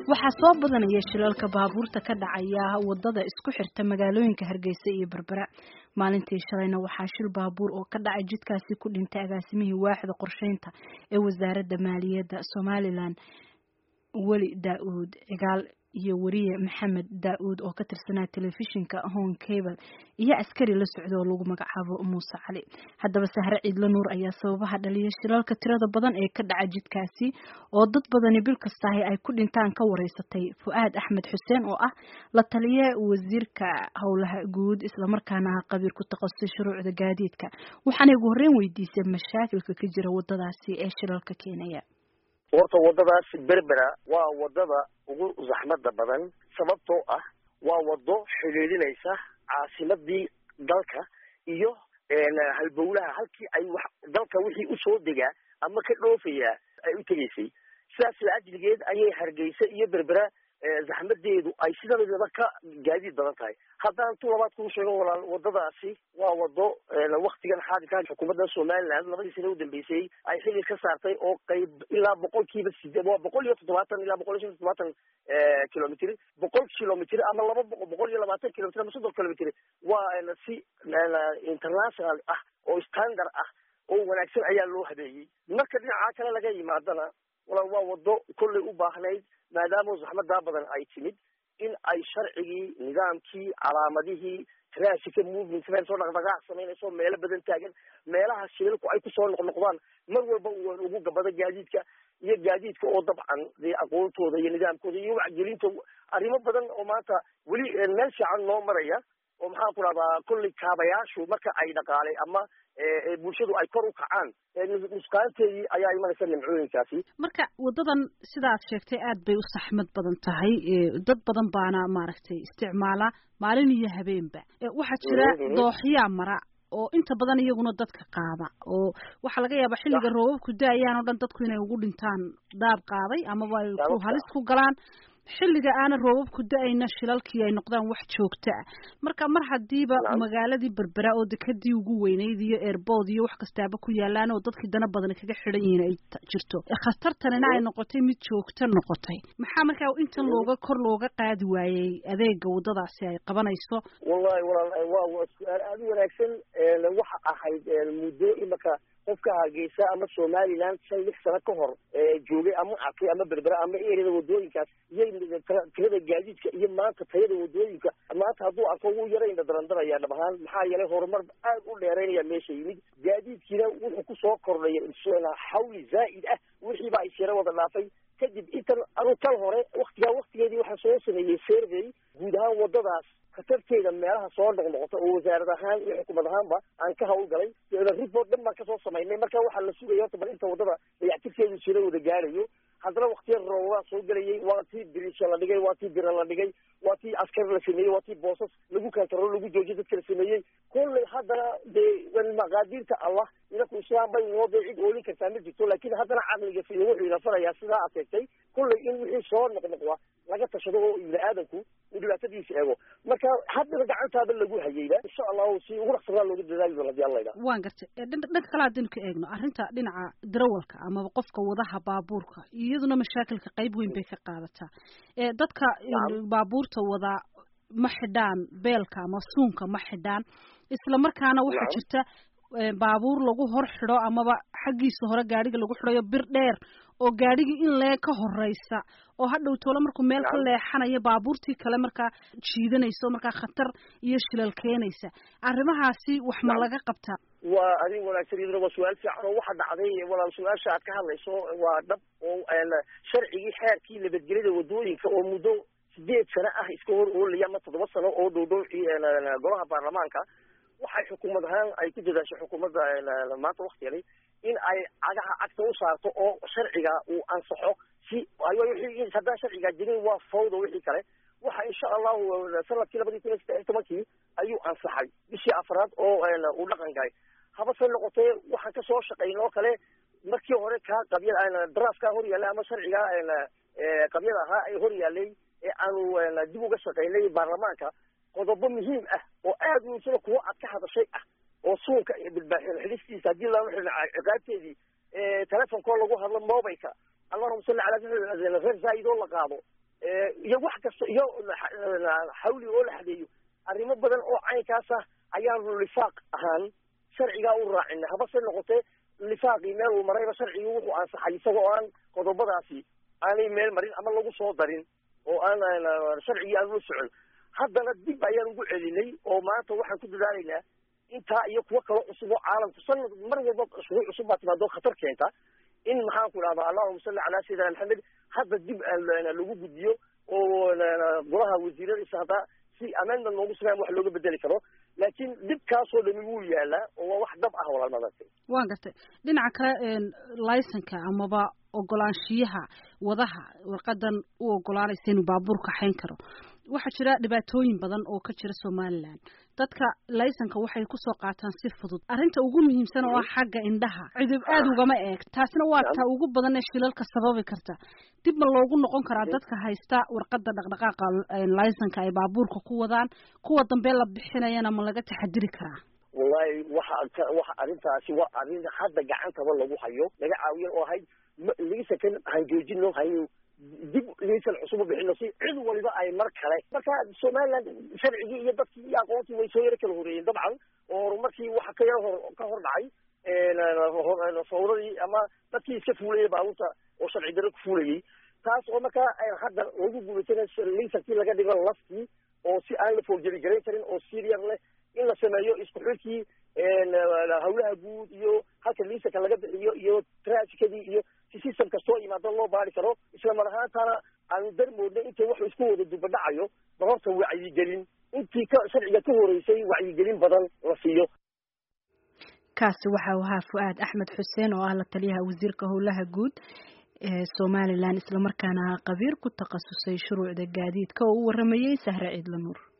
waxaa soo badanaya shilalka baabuurta ka dhacaya wadada isku xirta magaalooyinka hargeysa iyo berbera maalintii shalayna waxaa shil baabuur oo ka dhacay jidkaasi ku dhintay agaasimihii waaxda qorsheynta ee wasaaradda maaliyadda somalilan weli daa-uud cigaal iyo wariye maxamed daa-uud oo ka tirsanaa telefishinka home cable iyo askari la socda oo lagu magacaabo muuse cali haddaba sahre ciidla nuur ayaa sababaha dhaliya shilalka tirada badan ee ka dhaca jidkaasi oo dad badani bil kastahi ay ku dhintaan ka wareysatay fu-aad axmed xuseen oo ah la taliye wasiirka howlaha guud islamarkaana ah qabiir ku takhasusay shuruucda gaadiidka waxaanay ugu horreyn weydiisay mashaakilka ka jira wadadaasi ee shilalka keenaya horta wadadaas berbera waa wadada ugu zaxmada badan sababtoo ah waa wado xidhiidhinaysa caasimadii dalka iyo halbowlaha halkii ay wax dalka wixii usoo degaa ama ka dhoofayaa ay u tegaysay sidaas laajligeed ayay hargeysa iyo berbera zaxmadeedu ay sidanaba ka gaadiid badan tahay haddaan tu labaad kuu sheego walaal wadadaasi waa wado waktigan xaadirkan xukuumadda somaliland labadii sane udambeysay ay xilli ka saartay oo qayb ilaa boqol kiiba sideed waa boqol iyo toddobaatan ilaa boqol iyo shan toddobaatan kilomitr boqol kilomitr ama laba boqol iyo labaatan kilomitr ama soddon kilomitr waa si international ah oo standard ah oo wanaagsan ayaa loo habeeyey marka dhinacaa kale laga yimaadana walaal waa wado kollay u baahnayd maadaama zaxmadaa badan ay timid in ay sharcigii nidaamkii calaamadihii traffica movement meel soo dhaqdhaqaac samaynayso meelo badan taagan meelaha shilalku ay kusoo noqnoqdaan mar walba uu ugu gabado gaadiidka iyo gaadiidka oo dabcan dee aqoontooda iyo nidaamkooda iyo wacgelinta arrimo badan oo maanta weli meel fiican noo maraya oo maxaan ku rahdaa kollay kaabayaashu marka ay dhaqaalay ama bulshadu ay kor u kacaan nusqaanteedii ayaa imanaysa nimcooyinkaasi marka wadadan sidaad sheegtay aad bay u saxmad badan tahay dad badan baana maaragtay isticmaala maalin iyo habeenba waxaa jira dooxyaa mara oo inta badan iyaguna dadka qaada oo waxaa laga yaabaa xilliga roobabku da-ayaan oo dhan dadku inay ugu dhintaan daab qaaday amaba ay ku halis ku galaan xilliga aana roobabku da-ayna shilalkii ay noqdaan wax joogto ah marka mar hadiiba magaaladii berbera oo dekadii ugu weyneyd iyo airbood iyo wax kastaaba ku yaalaan oo dadkii dana badan kaga xidhan yihiin ay jirto khatartanina ay noqotay mid joogto noqotay maxaa markaa intan looga kor looga qaadi waayey adeega wadadaasi ay qabanayso wallahi walaal waa waa su-aal aada u wanaagsan waxa ahayd muddo imaka qofka hargeysa ama somaliland shan lix sano ka hor joogay ama arkay ama berbera ama erada wadooyinkaas iyo tirada gaadiidka iyo maanta tayada wadooyinka maanta hadduu arko wuu yarayna darandaraya dhab ahaan maxaa yeelay horumar aad u dheeraynaya meesha yimid gaadiidkiina wuxuu kusoo kordhaya xawli zaa'id ah wixii baa isyara wada dhaafay kadib intan anu tal hore waktigaa waktigeedii waxaa soo sameeyey survey guud ahaan wadadaas khatarteeda meelaha soo noqnoqota oo wasaarad ahaan iyo xukuumad ahaanba aan ka hawlgalay report dhan baan kasoo samaynay marka waxaa la sugaya horta bal inta wadada dayactirkeedu sira wada gaarayo haddana waktiya roobabaa soo gelayay waa tii birisha la dhigay waa tii bira la dhigay waa tii askar la sameeyey waa tii boosas lagu kantarol lagu joojiyo dadka la sameeyey kollay haddana dee maqaadiirta allah inaku islaam bay noo dee cid oolin kartaa ma jirto laakin haddana caqliga fiyo wuxuu ina farayaa sidaa aad sheegtay kollay in wixii soo noqnoqda laga tashado oo ibni aadamku uu dhibaatadiisa eego marka haddana gacantaaba lagu hayeyba insha allahu si ugu dhaqsanaa looga dadaali doona hadii alla idhaa waan gartay dhanka kale haddaynu ka eegno arrinta dhinaca darawalka amaba qofka wadaha baabuurka iyaduna mashaakilka qayb weyn bay ka qaadataa dadka baabuurta wada ma xidhaan beelka ama suunka ma xidhaan isla markaana waxaa jirta baabuur lagu hor xidho amaba xaggiisa hore gaadhiga lagu xidhayo bir dheer oo gaadhigii in lee ka horeysa oo hadhow toole markuu meel ka leexanayo baabuurtii kale markaa jiidanaysa oo markaa khatar iyo shilal keenaysa arrimahaasi wax ma laga qabtaa waa arrin wanaagsan iyaduna waa su-aal fiican oo waxa dhacday walaal su-aasha aad ka hadlayso waa dhab oo sharcigii xeerkii nabadgelyada wadooyinka oo muddo sideed sano ah iska hor oolaya ama toddoba sano oo dhow dhow golaha baarlamaanka waxay xukuumad ahaan ay ku dadaashay xukuumadda maanta waktigani in ay cagaha cagta u saarto oo sharciga uu ansaxo si wixii haddaan sharcigaa jirin waa fawda wixii kale waxa insha allahu sanadkii labadii kun iyo saddex iyo tobankii ayuu ansaxay bishii afraad oo uu dhaqan galay habase noqotee waxaan kasoo shaqayn oo kale markii hore kaa qabyada drafkaa hor yaallay ama sharcigaa qabyada ahaa ee hor yaallay ee aanu dib uga shaqaynay baarlamaanka qodobo muhiim ah oo aada muhiimsada kuwo aad ka hadashay ah oo suunka iyo bilbaaxin xidhistiisa haddii lama xidhin ciqaabteedii telefonkoo lagu hadlo mobilka allahuma salli calaa reer zaa'id oo la qaado iyo wax kasta iyo xawli oo la xadeeyo arrimo badan oo caynkaasa ayaanu lifaaq ahaan sharcigaa u raacina habase noqotee lifaaqii meel uu marayba sharcigii wuxuu ansaxay isagoo aan qodobadaasi aanay meel marin ama lagu soo darin oo aan sharcigii aan ula socon haddana dib ayaan ugu celinay oo maanta waxaan ku dadaalaynaa intaa iyo kuwo kaloo cusub oo caalamku sanad mar walba shuruuc cusub baa timaado khatar keenta in maxaan ku idhahdaa allahuma salli calaa sayidina maxamed hadda dib lagu gudbiyo oo golaha wasiiradiisa hadda si amendment loogu sameyn wax looga bedeli karo laakiin dhibkaasoo dhami wuu yaalaa oo waa wax dab ah walaalmadate waan gartay dhinaca kale laysanka amaba ogolaanshiyaha wadaha warqadan u ogolaanaysa inuu baabuurka xayn karo waxaa jira dhibaatooyin badan oo ka jira somalilan dadka laysanka waxay kusoo qaataan si fudud arrinta ugu muhiimsan oo ah xagga indhaha cidib aada ugama eeg taasina waa ta ugu badan ee shilalka sababi karta dib ma loogu noqon karaa dadka haysta warqada dhaqdhaqaaqa laysanka ay baabuurka ku wadaan kuwa dambe la bixinayana ma laga taxadiri karaa wallahi waxa waxa arrintaasi waa arrin hadda gacantaba lagu hayo laga caawiyan oo ahayd laysankan han joojino hayn dib laysan cusub u bixino si cid waliba ay mar kale marka somaliland sharcigii iyo dadkii iyo aqoontii way soo yaro kala horeeyeen dabcan oo horumarkii waxa ka yaro hor ka hor dhacay fawradii ama dadkii iska fuulayay baabuurta oo sharci darro ku fuulayay taas oo markaa hadda lagu guulaysana laysankii laga dhigo laftii oo si aan la foorjari garayn karin oo siriyar leh in la sameeyo isku xidkii hawlaha guud iyo halka liisanka laga bixiyo iyo traafikadii iyo si system kastoo imaado loo baari karo isla mar ahaantana aanu darmoodna inta wuxuu isku wada dubadhacayo ba horta wacyigelin intii ka sharciga ka horeysay wacyigelin badan la siiyo kaasi waxa uu ahaa fu-aad axmed xuseen oo ah la taliyaha wasiirka howlaha guud ee somalilan islamarkaana qabiir ku takhasusay shuruucda gaadiidka oo u waramayey sahre ciidla nuur